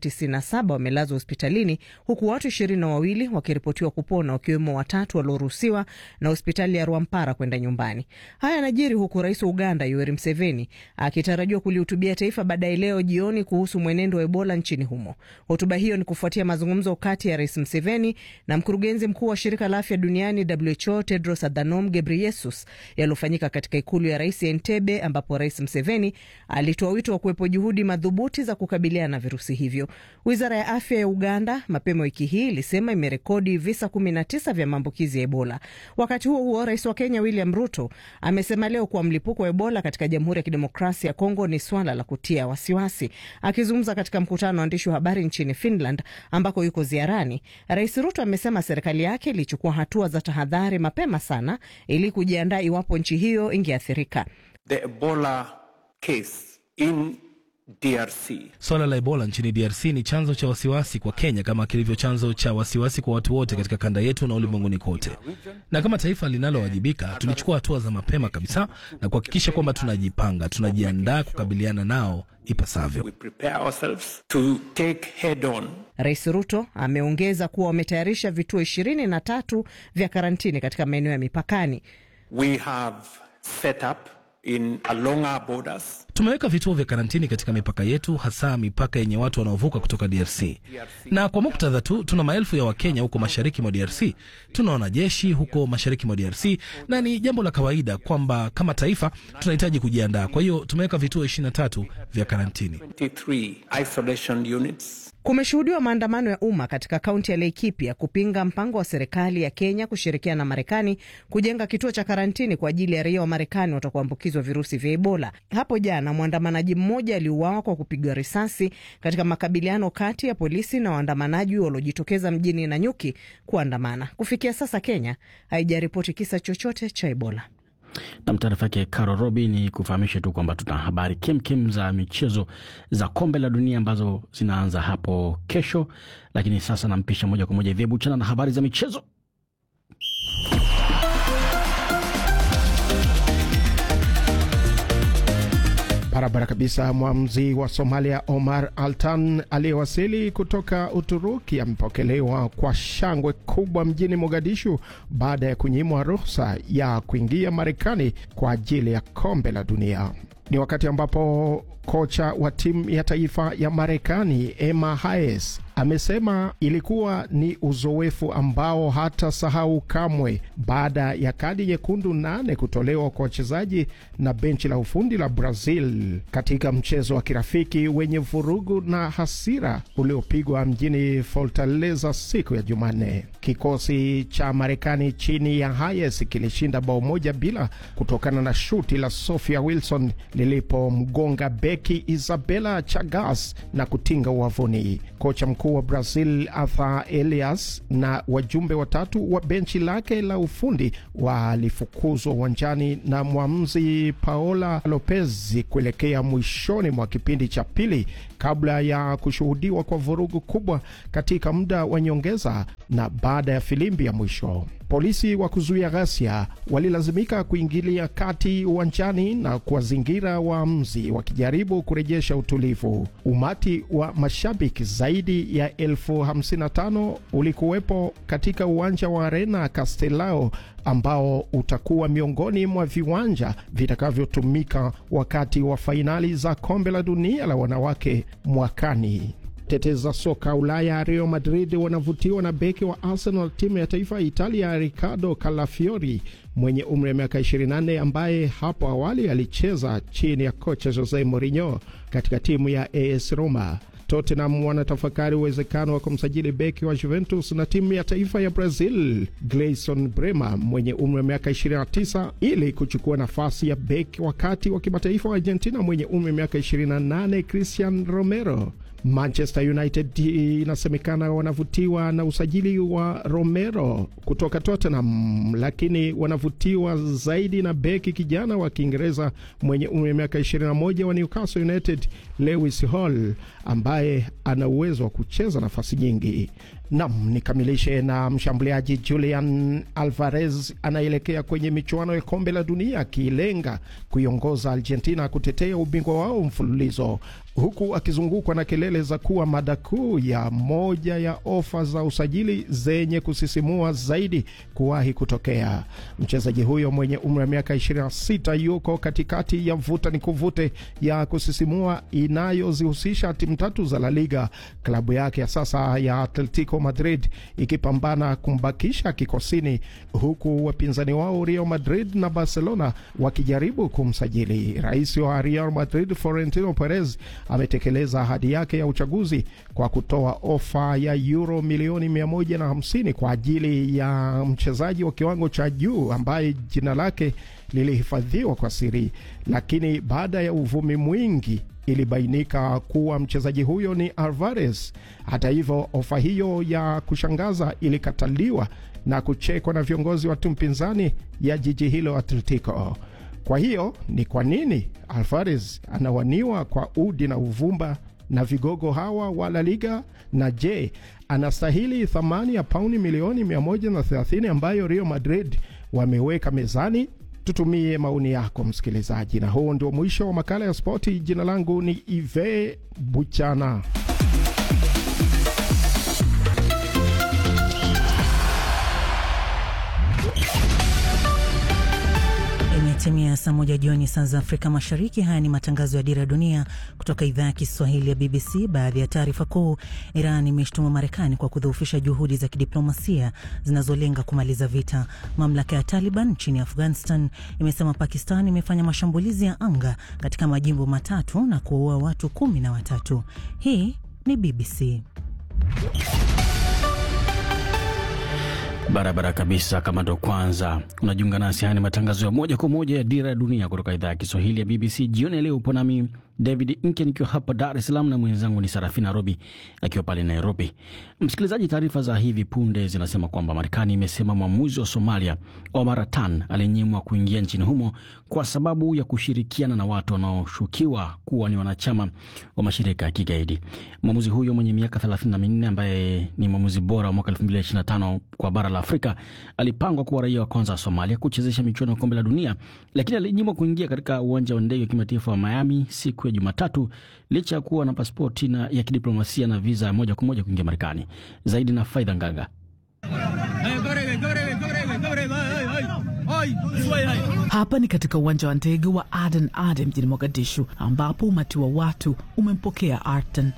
297 wamelazwa hospitalini huku watu ishirini na wawili wakiripotiwa kupona wakiwemo watatu walioruhusiwa na hospitali ya Rwampara kwenda nyumbani. Haya yanajiri huku rais wa Uganda Yoweri Museveni akitarajiwa kulihutubia taifa baadaye leo jioni kuhusu mwenendo wa Ebola nchini humo. Hotuba hiyo ni kufuatia mazungumzo kati ya rais Museveni na mkurugenzi mkuu wa shirika la afya duniani WHO Tedros Adhanom Ghebreyesus yaliyofanyika katika ikulu ya rais ya Entebbe, ambapo rais Museveni alitoa wito wa kuwepo juhudi madhubuti za kukabiliana na virusi hivyo. Wizara ya afya ya Uganda mapema wiki hii ilisema imerekodi visa 19 vya maambukizi ya Ebola. Wakati huo huo, rais wa Kenya William Ruto amesema leo kuwa mlipuko wa Ebola katika Jamhuri ya Kidemokrasia ya Kongo ni swala la kutia wasiwasi. Akizungumza katika mkutano wa waandishi wa habari nchini Finland ambako yuko ziarani, rais Ruto amesema serikali yake ilichukua hatua za tahadhari mapema sana ili kujiandaa iwapo nchi hiyo ingeathirika. The Ebola case in DRC. Swala la Ebola nchini DRC ni chanzo cha wasiwasi kwa Kenya kama kilivyo chanzo cha wasiwasi kwa watu wote katika kanda yetu na ulimwenguni kote. Na kama taifa linalowajibika, tulichukua hatua za mapema kabisa na kuhakikisha kwamba tunajipanga, tunajiandaa kukabiliana nao ipasavyo. We prepare ourselves to take head on. Rais Ruto ameongeza kuwa wametayarisha vituo ishirini na tatu vya karantini katika maeneo ya mipakani. We have set up in along our borders. Tumeweka vituo vya karantini katika mipaka yetu, hasa mipaka yenye watu wanaovuka kutoka DRC. Na kwa muktadha tu, tuna maelfu ya Wakenya huko mashariki mwa DRC, tuna wanajeshi huko mashariki mwa DRC, na ni jambo la kawaida kwamba kama taifa tunahitaji kujiandaa. Kwa hiyo tumeweka vituo 23 vya karantini. 23 isolation units. Kumeshuhudiwa maandamano ya umma katika kaunti ya Laikipia kupinga mpango wa serikali ya Kenya kushirikiana na Marekani kujenga kituo cha karantini kwa ajili ya raia wa Marekani watakaoambukizwa virusi vya Ebola. Hapo jana mwandamanaji mmoja aliuawa kwa kupigwa risasi katika makabiliano kati ya polisi na waandamanaji waliojitokeza mjini Nanyuki kuandamana. Kufikia sasa Kenya haijaripoti kisa chochote cha Ebola. Nam, taarifa yake Caro Robi. Ni kufahamishe tu kwamba tuna habari kemkem za michezo za kombe la dunia ambazo zinaanza hapo kesho, lakini sasa nampisha moja kwa moja Vyebu chana na habari za michezo. Barabara kabisa. Mwamuzi wa Somalia Omar Altan aliyewasili kutoka Uturuki amepokelewa kwa shangwe kubwa mjini Mogadishu baada ya kunyimwa ruhusa ya kuingia Marekani kwa ajili ya kombe la dunia. Ni wakati ambapo kocha wa timu ya taifa ya Marekani Emma Hayes amesema ilikuwa ni uzoefu ambao hata sahau kamwe baada ya kadi nyekundu nane kutolewa kwa wachezaji na benchi la ufundi la Brazil katika mchezo wa kirafiki wenye vurugu na hasira uliopigwa mjini Fortaleza siku ya Jumanne. Kikosi cha Marekani chini ya Hayes kilishinda bao moja bila kutokana na shuti la Sophia Wilson lilipomgonga beki Isabela Chagas na kutinga uwavuni. Kocha mkuu wa Brazil Arthur Elias na wajumbe watatu wa benchi lake la ufundi walifukuzwa uwanjani na mwamuzi Paola Lopez kuelekea mwishoni mwa kipindi cha pili kabla ya kushuhudiwa kwa vurugu kubwa katika muda wa nyongeza na baada ya filimbi ya mwisho. Polisi wa kuzuia ghasia walilazimika kuingilia kati uwanjani na kuwazingira waamuzi wakijaribu kurejesha utulivu. Umati wa mashabiki zaidi ya elfu hamsini na tano ulikuwepo katika uwanja wa Arena Castelao ambao utakuwa miongoni mwa viwanja vitakavyotumika wakati wa fainali za kombe la dunia la wanawake mwakani. Tetezi za soka Ulaya Real Madrid wanavutiwa na beki wa Arsenal, timu ya taifa ya Italia, Ricardo Calafiori mwenye umri wa miaka 24 ambaye hapo awali alicheza chini ya kocha Jose Mourinho katika timu ya AS Roma. Tottenham wanatafakari uwezekano wa kumsajili beki wa Juventus na timu ya taifa ya Brazil Gleison Bremer mwenye umri wa miaka 29 ili kuchukua nafasi ya beki wakati wa kimataifa wa Argentina mwenye umri wa miaka 28 Christian Romero. Manchester United inasemekana wanavutiwa na usajili wa Romero kutoka Tottenham, lakini wanavutiwa zaidi na beki kijana wa Kiingereza mwenye umri wa miaka 21 wa Newcastle United Lewis Hall ambaye ana uwezo wa kucheza nafasi nyingi. Nam, nikamilishe na mshambuliaji Julian Alvarez anaelekea kwenye michuano ya kombe la dunia akilenga kuiongoza Argentina kutetea ubingwa wao mfululizo huku akizungukwa na kelele za kuwa mada kuu ya moja ya ofa za usajili zenye kusisimua zaidi kuwahi kutokea. Mchezaji huyo mwenye umri wa miaka 26 yuko katikati ya vuta ni kuvute ya kusisimua inayozihusisha timu tatu za La Liga, klabu yake ya sasa ya Atletico Madrid ikipambana kumbakisha kikosini, huku wapinzani wao Real Madrid na Barcelona wakijaribu kumsajili. Rais wa Real Madrid Florentino Perez ametekeleza ahadi yake ya uchaguzi kwa kutoa ofa ya euro milioni 150 kwa ajili ya mchezaji wa kiwango cha juu ambaye jina lake lilihifadhiwa kwa siri, lakini baada ya uvumi mwingi ilibainika kuwa mchezaji huyo ni Alvarez. Hata hivyo, ofa hiyo ya kushangaza ilikataliwa na kuchekwa na viongozi wa timu pinzani ya jiji hilo Atletico. Kwa hiyo ni kwa nini Alvarez anawaniwa kwa udi na uvumba na vigogo hawa wa La Liga? Na je, anastahili thamani ya pauni milioni 130 ambayo Real Madrid wameweka mezani? Tutumie maoni yako msikilizaji, na huu ndio mwisho wa makala ya spoti. Jina langu ni Ive Buchana. Imetimia saa moja jioni saa za Afrika Mashariki. Haya ni matangazo ya Dira ya Dunia kutoka idhaa ya Kiswahili ya BBC. Baadhi ya taarifa kuu: Iran imeshtuma Marekani kwa kudhoofisha juhudi za kidiplomasia zinazolenga kumaliza vita. Mamlaka ya Taliban nchini Afghanistan imesema Pakistan imefanya mashambulizi ya anga katika majimbo matatu na kuwaua watu kumi na watatu. Hii ni BBC. Barabara kabisa. Kama ndo kwanza unajiunga nasi, haya ni matangazo ya moja kwa moja ya Dira ya Dunia kutoka idhaa ya Kiswahili ya BBC. Jioni ya leo upo nami David Nke nikiwa hapa Dar es Salaam na mwenzangu ni Sarafina Robi akiwa pale Nairobi. Msikilizaji, taarifa za hivi punde zinasema kwamba Marekani imesema mwamuzi wa Somalia Omar Atan alinyimwa kuingia nchini humo kwa sababu ya kushirikiana na watu wanaoshukiwa kuwa ni wanachama wa mashirika ya kigaidi. Mwamuzi huyo mwenye miaka 34 ambaye ni mwamuzi bora wa mwaka 2025 kwa bara la Afrika alipangwa kuwa raia wa kwanza wa Somalia kuchezesha michuano ya kombe la dunia, lakini alinyimwa kuingia katika uwanja wa ndege wa kimataifa wa Miami siku ya Jumatatu licha ya kuwa na pasipoti na ya kidiplomasia na viza ya moja kwa moja kuingia Marekani. Zaidi na Faidha Nganga. Hapa ni katika uwanja wa ndege wa Aden Ade mjini Mogadishu, ambapo umati wa watu umempokea Artan.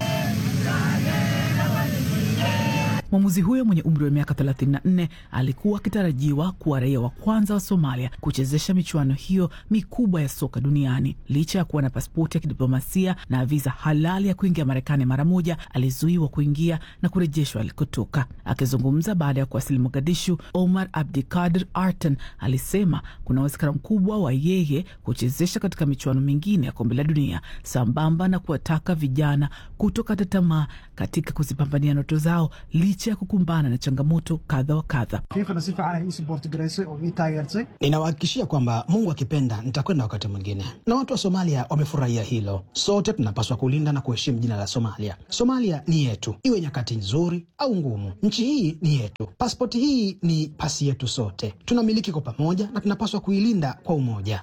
Mwamuzi huyo mwenye umri wa miaka 34 alikuwa akitarajiwa kuwa raia wa kwanza wa Somalia kuchezesha michuano hiyo mikubwa ya soka duniani. Licha ya kuwa na pasipoti ya kidiplomasia na viza halali ya kuingia Marekani mara moja, alizuiwa kuingia na kurejeshwa alikotoka. Akizungumza baada ya kuwasili Mogadishu, Omar Abdikadir Artan alisema kuna uwezekano mkubwa wa yeye kuchezesha katika michuano mingine ya kombe la dunia, sambamba na kuwataka vijana kutokata tamaa katika kuzipambania ndoto zao licha ya kukumbana na changamoto kadha wa kadha. Ninawahakikishia kwamba Mungu akipenda nitakwenda wakati mwingine, na watu wa Somalia wamefurahia hilo. Sote tunapaswa kulinda na kuheshimu jina la Somalia. Somalia ni yetu, iwe nyakati nzuri au ngumu. Nchi hii ni yetu, paspoti hii ni pasi yetu sote, tunamiliki kwa pamoja na tunapaswa kuilinda kwa umoja.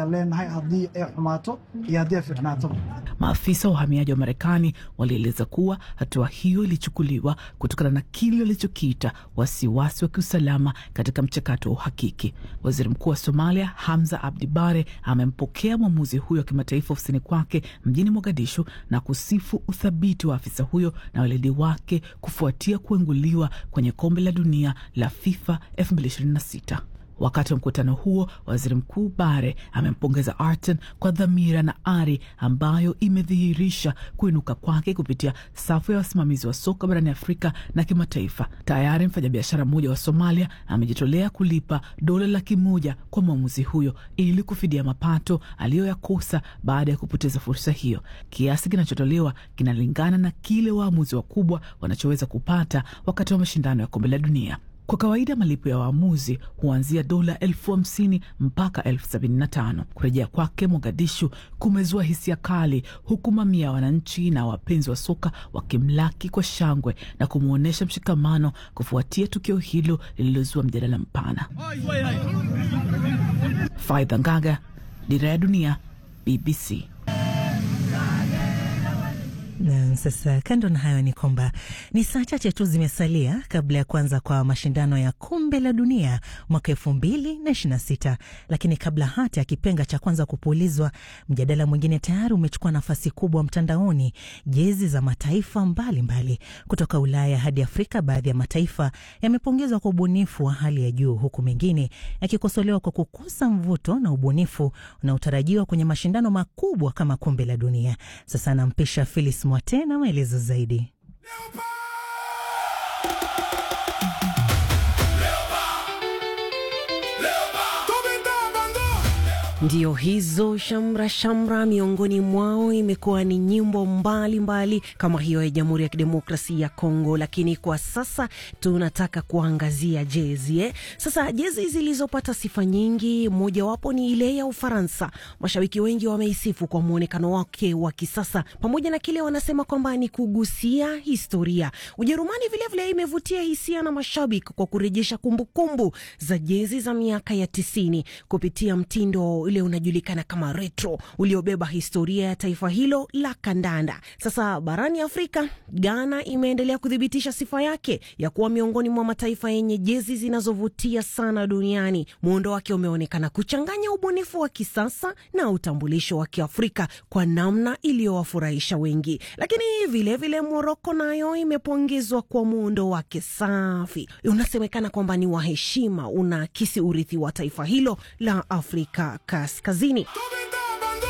Maafisa wa uhamiaji wa Marekani walieleza kuwa hatua hiyo ilichukuliwa kutokana na kile walichokiita wasiwasi wa kiusalama katika mchakato wa uhakiki. Waziri Mkuu wa Somalia Hamza Abdi Bare amempokea mwamuzi huyo wa kimataifa ofisini kwake mjini Mogadishu na kusifu uthabiti wa afisa huyo na weledi wake kufuatia kuenguliwa kwenye kombe la dunia la FIFA 2026. Wakati wa mkutano huo, waziri mkuu Bare amempongeza Arten kwa dhamira na ari ambayo imedhihirisha kuinuka kwake kupitia safu ya wasimamizi wa soka barani Afrika na kimataifa. Tayari mfanyabiashara mmoja wa Somalia amejitolea kulipa dola laki moja kwa mwamuzi huyo ili kufidia mapato aliyoyakosa baada ya kupoteza fursa hiyo. Kiasi kinachotolewa kinalingana na kile waamuzi wakubwa wanachoweza kupata wakati wa mashindano ya kombe la dunia. Kwa kawaida malipo ya waamuzi huanzia dola elfu hamsini mpaka elfu sabini na tano. Kurejea kwake Mogadishu kumezua hisia kali, huku mamia ya wananchi na wapenzi wa soka wakimlaki kwa shangwe na kumwonyesha mshikamano kufuatia tukio hilo lililozua mjadala mpana. Faidha Ngaga, Dira ya Dunia, BBC. Na sasa kando na hayo ni kwamba ni saa chache tu zimesalia kabla ya kuanza kwa mashindano ya kombe la dunia mwaka elfu mbili na ishirini na sita. Lakini kabla hata ya kipenga cha kwanza kupulizwa, mjadala mwingine tayari umechukua nafasi kubwa mtandaoni. Jezi za mataifa mbalimbali mbali kutoka Ulaya hadi Afrika, baadhi ya mataifa yamepongezwa kwa ubunifu wa hali ya juu, huku mengine yakikosolewa kwa kukosa mvuto na ubunifu unaotarajiwa kwenye mashindano makubwa kama kombe la dunia. Sasa nampisha Filis Mwate na maelezo zaidi. Ndio hizo shamra shamra, miongoni mwao imekuwa ni nyimbo mbalimbali mbali, kama hiyo ya Jamhuri ya Kidemokrasia ya Kongo. Lakini kwa sasa tunataka kuangazia jezi eh. Sasa jezi zilizopata sifa nyingi, mojawapo ni ile ya Ufaransa. Mashabiki wengi wameisifu kwa mwonekano wake wa kisasa, pamoja na kile wanasema kwamba ni kugusia historia. Ujerumani vilevile imevutia hisia na mashabiki kwa kurejesha kumbukumbu za jezi za miaka ya tisini kupitia mtindo ule unajulikana kama retro uliobeba historia ya taifa hilo la kandanda. Sasa barani Afrika, Ghana imeendelea kuthibitisha sifa yake ya kuwa miongoni mwa mataifa yenye jezi zinazovutia sana duniani. Muundo wake umeonekana kuchanganya ubunifu wa kisasa na utambulisho wa Kiafrika kwa namna iliyowafurahisha wengi. Lakini vilevile Moroko nayo imepongezwa kwa muundo wake safi, unasemekana kwamba ni wa heshima, unaakisi urithi wa taifa hilo la Afrika Kaskazini.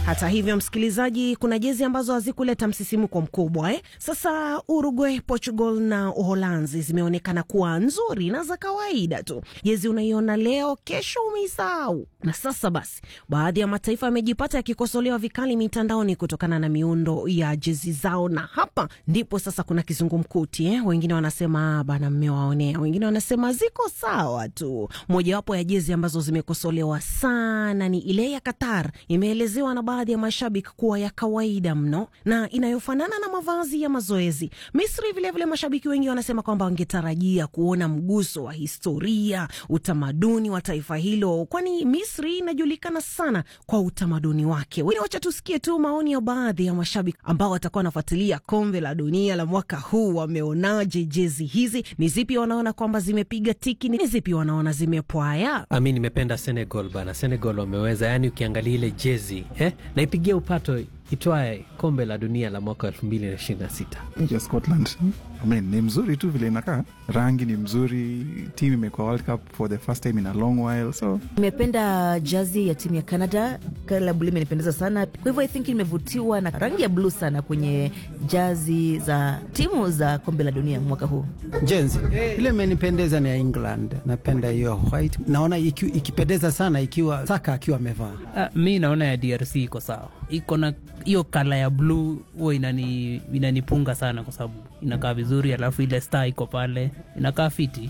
Hata hivyo, msikilizaji, kuna jezi ambazo hazikuleta msisimko mkubwa eh? Sasa Uruguay, Portugal na Uholanzi zimeonekana kuwa nzuri na za kawaida tu. Jezi unaiona leo, kesho umeisahau. Na sasa basi, baadhi ya mataifa yamejipata yakikosolewa vikali mitandaoni kutokana na miundo ya jezi zao, na hapa ndipo sasa kuna kizungumkuti eh? Wengine wanasema bana, mmewaonea, wengine wanasema ziko sawa tu. Mojawapo ya jezi ambazo zimekosolewa sana ni ile ya Qatar, imeelezewa na baadhi ya mashabiki kuwa ya kawaida mno na inayofanana na mavazi ya mazoezi. Misri vilevile vile mashabiki wengi wanasema kwamba wangetarajia kuona mguso wa historia, utamaduni wa taifa hilo, kwani Misri inajulikana sana kwa utamaduni wake. Wacha tusikie tu maoni ya baadhi ya mashabiki ambao watakuwa wanafuatilia kombe la dunia la mwaka huu. Wameonaje jezi hizi? Ni zipi wanaona kwamba zimepiga tiki? Ni zipi wanaona zimepwaya? Mi nimependa Senegal bana, Senegal wameweza, yani ukiangalia ile jezi eh, naipigia upato itwaye kombe la dunia la mwaka elfu mbili na ishirini na sita. Nchi ya Scotland I mean, ni mzuri tu vile inakaa, rangi ni mzuri, timu imekuwa World Cup for the first time in a long while, so nimependa jazi ya timu ya Canada. Kala bluu imenipendeza sana, kwa hivyo I think nimevutiwa na rangi ya bluu sana kwenye jazi za timu za kombe la dunia mwaka huu. Jenzi ile imenipendeza ni ya England, napenda hiyo white, naona iki, ikipendeza sana ikiwa Saka akiwa amevaa. Uh, mi naona ya DRC iko sawa, iko na hiyo kala ya bluu huwa inani, inanipunga sana kwa sababu inakaa vizuri, alafu ile star iko pale inakaa fiti.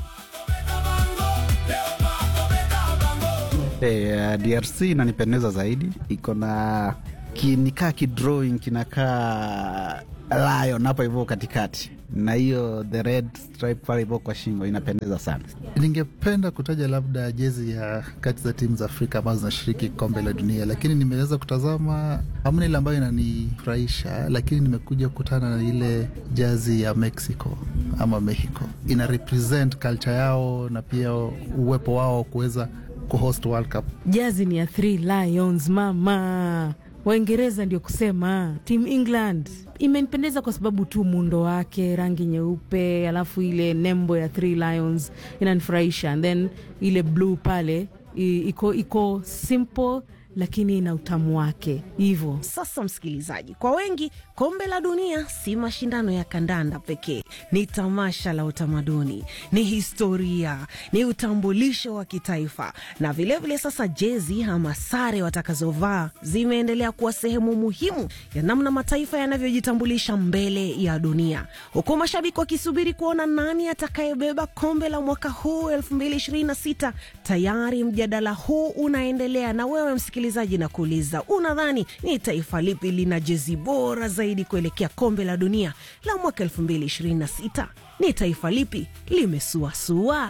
Hey, uh, DRC inanipendeza zaidi, iko na kinikaa kidrawing kinakaa lion hapo hivyo katikati na hiyo the red stripe pale hivyo kwa shingo inapendeza sana. Ningependa kutaja labda jezi ya kati za timu za Afrika ambazo zinashiriki kombe la dunia, lakini nimeweza kutazama, hamna ile ambayo inanifurahisha, lakini nimekuja kukutana na ile jazi ya Mexico ama Mexico, ina represent culture yao na pia uwepo wao kuweza kuhost World Cup. Jazi ni ya Three Lions mama Waingereza ndio kusema Team England imenipendeza kwa sababu tu muundo wake, rangi nyeupe, alafu ile nembo ya Three Lions inanifurahisha, and then ile blue pale iko iko simple lakini ina utamu wake hivyo. Sasa msikilizaji, kwa wengi kombe la dunia si mashindano ya kandanda pekee, ni tamasha la utamaduni, ni historia, ni utambulisho wa kitaifa, na vilevile vile sasa jezi ama sare watakazovaa zimeendelea kuwa sehemu muhimu ya namna mataifa yanavyojitambulisha mbele ya dunia, huku mashabiki wakisubiri kuona nani atakayebeba kombe la mwaka huu 2026. Tayari mjadala huu unaendelea, na wewe msikilizaji na kuuliza, unadhani ni taifa lipi lina jezi bora zaidi kuelekea kombe la dunia la mwaka 2026? Ni taifa lipi limesuasua?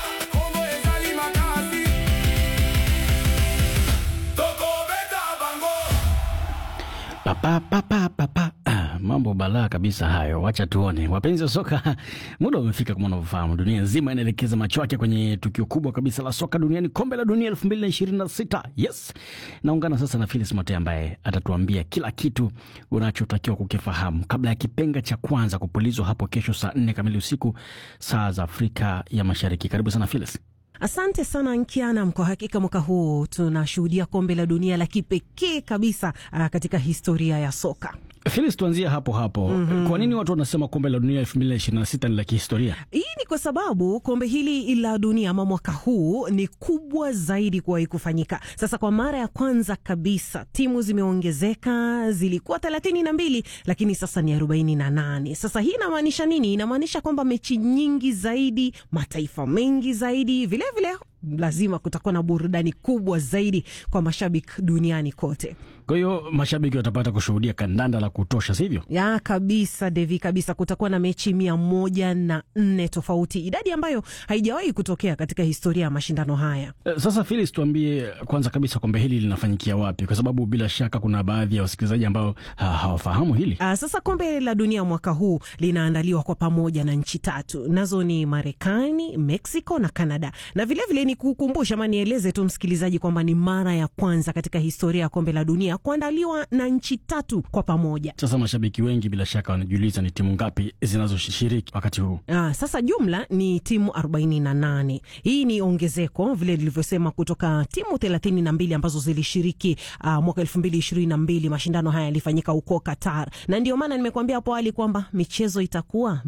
Papa, papa, papa. Ah, mambo balaa kabisa hayo, wacha tuone. Wapenzi wa soka, muda umefika. Kama unavyofahamu, dunia nzima inaelekeza macho yake kwenye tukio kubwa kabisa la soka duniani, kombe la dunia 2026. Yes, naungana sasa na Philis Mote ambaye atatuambia kila kitu unachotakiwa kukifahamu kabla ya kipenga cha kwanza kupulizwa hapo kesho saa nne kamili usiku saa za Afrika ya Mashariki. Karibu sana Philis. Asante sana Nkianam. Kwa hakika mwaka huu tunashuhudia kombe la dunia la kipekee kabisa uh, katika historia ya soka. Filis, tuanzie hapo hapo. mm -hmm. Kwa nini watu wanasema kombe la dunia elfu mbili na ishirini na sita ni la kihistoria? Hii ni kwa sababu kombe hili la dunia ama mwaka huu ni kubwa zaidi kuwahi kufanyika. Sasa kwa mara ya kwanza kabisa timu zimeongezeka, zilikuwa thelathini na mbili lakini sasa ni arobaini na nane. Sasa hii inamaanisha nini? Inamaanisha kwamba mechi nyingi zaidi, mataifa mengi zaidi, vilevile vile lazima kutakuwa na burudani kubwa zaidi kwa mashabiki duniani kote. Kwa hiyo mashabiki watapata kushuhudia kandanda la kutosha, sivyo? Ya kabisa, Devi, kabisa. Kutakuwa na mechi mia moja na nne tofauti, idadi ambayo haijawahi kutokea katika historia ya mashindano haya. Sasa Filis, tuambie kwanza kabisa kombe hili linafanyikia wapi, kwa sababu bila shaka kuna baadhi ya wasikilizaji ambao ha, hawafahamu hili. Aa, sasa kombe la dunia mwaka huu linaandaliwa kwa pamoja na nchi tatu, nazo ni Marekani, Mexico na Canada, na vilevile ni kukumbusha ama nieleze tu msikilizaji kwamba ni mara ya kwanza katika historia ya kombe la dunia kuandaliwa na nchi tatu kwa pamoja. Sasa mashabiki wengi bila shaka wanajiuliza ni timu ngapi zinazoshiriki wakati huu. Ah, sasa jumla ni timu 48. Hii ni ongezeko vile lilivyosema kutoka timu 32 ambazo zilishiriki ah, mwaka 2022. Mashindano haya yalifanyika huko Qatar, na ndio maana nimekuambia hapo awali kwamba michezo itakuwa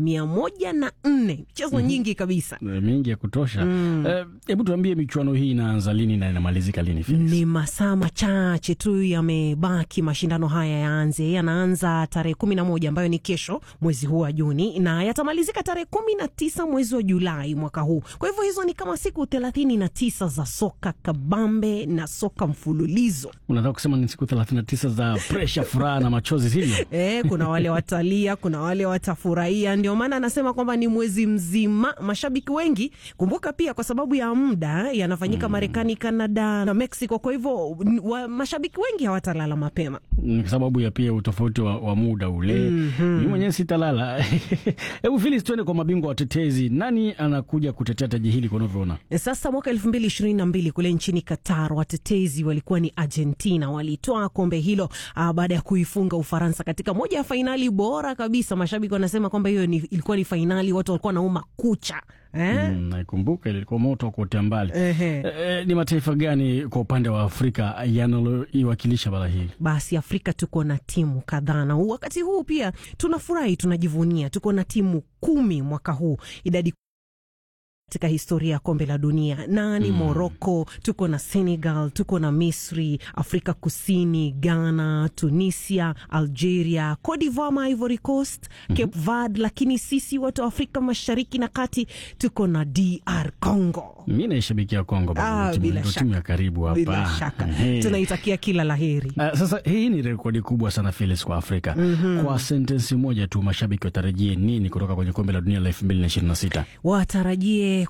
104 michezo Mhm. nyingi kabisa. Eh, mingi ya kutosha. Mm. Eh, Hebu tuambie michuano hii inaanza lini na inamalizika lini? Felix? Ni masaa machache tu yamebaki mashindano haya yaanze. Yanaanza tarehe kumi na moja ambayo ni kesho mwezi huu wa Juni na yatamalizika tarehe kumi na tisa mwezi wa Julai mwaka huu. Kwa hivyo hizo ni kama siku thelathini na tisa za soka kabambe na soka mfululizo. Unataka kusema ni siku 39 za presha, furaha na machozi, sivyo? E, kuna wale watalia, kuna wale watafurahia. Ndio maana anasema kwamba ni mwezi mzima. Mashabiki wengi, kumbuka pia kwa sababu ya muda yanafanyika Marekani, Kanada na Mexico. Kwa hivyo n- wa, mashabiki wengi hawatalala mapema. Ni kwa sababu ya pia utofauti wa, wa muda ule. Mhm. Mi mwenyewe sitalala. Hebu Felix, tuende kwa mabingwa watetezi. Nani anakuja kutetea taji hili kwa unavyoona? Sasa mwaka elfu mbili ishirini na mbili kule nchini Qatar, watetezi walikuwa ni Argentina. Walitoa kombe hilo ah, baada ya kuifunga Ufaransa katika moja ya fainali bora kabisa. Mashabiki wanasema kwamba hiyo ni, ilikuwa ni fainali watu walikuwa nauma kucha eh? Mm, naikumbuka ilikuwa moto wa kuotea mbali. Ehe. Eh, ni mataifa gani kwa upande wa Afrika yanaloiwakilisha bara hii? Basi Afrika tuko na timu kadhaa, na wakati huu pia tunafurahi, tunajivunia, tuko na timu kumi mwaka huu, idadi katika historia ya kombe la dunia na ni Mm. Morocco, tuko na Senegal, tuko na Misri, Afrika Kusini, Ghana, Tunisia, Algeria, Cote d'Ivoire, ma Ivory Coast, Cape Verde, lakini sisi watu wa Afrika Mashariki na Kati tuko na DR Congo. Mi naishabikia Kongo, bado Ah, ndio timu- bila ndio shaka. timu ya karibu hapa. Bila shaka Ehe. tunaitakia kila laheri. Uh, sasa hii ni rekodi kubwa sana Felix kwa Afrika. Mhm. Kwa sentensi moja tu, mashabiki watarajie nini kutoka kwenye kombe la dunia la elfu mbili na ishirini na sita? watarajie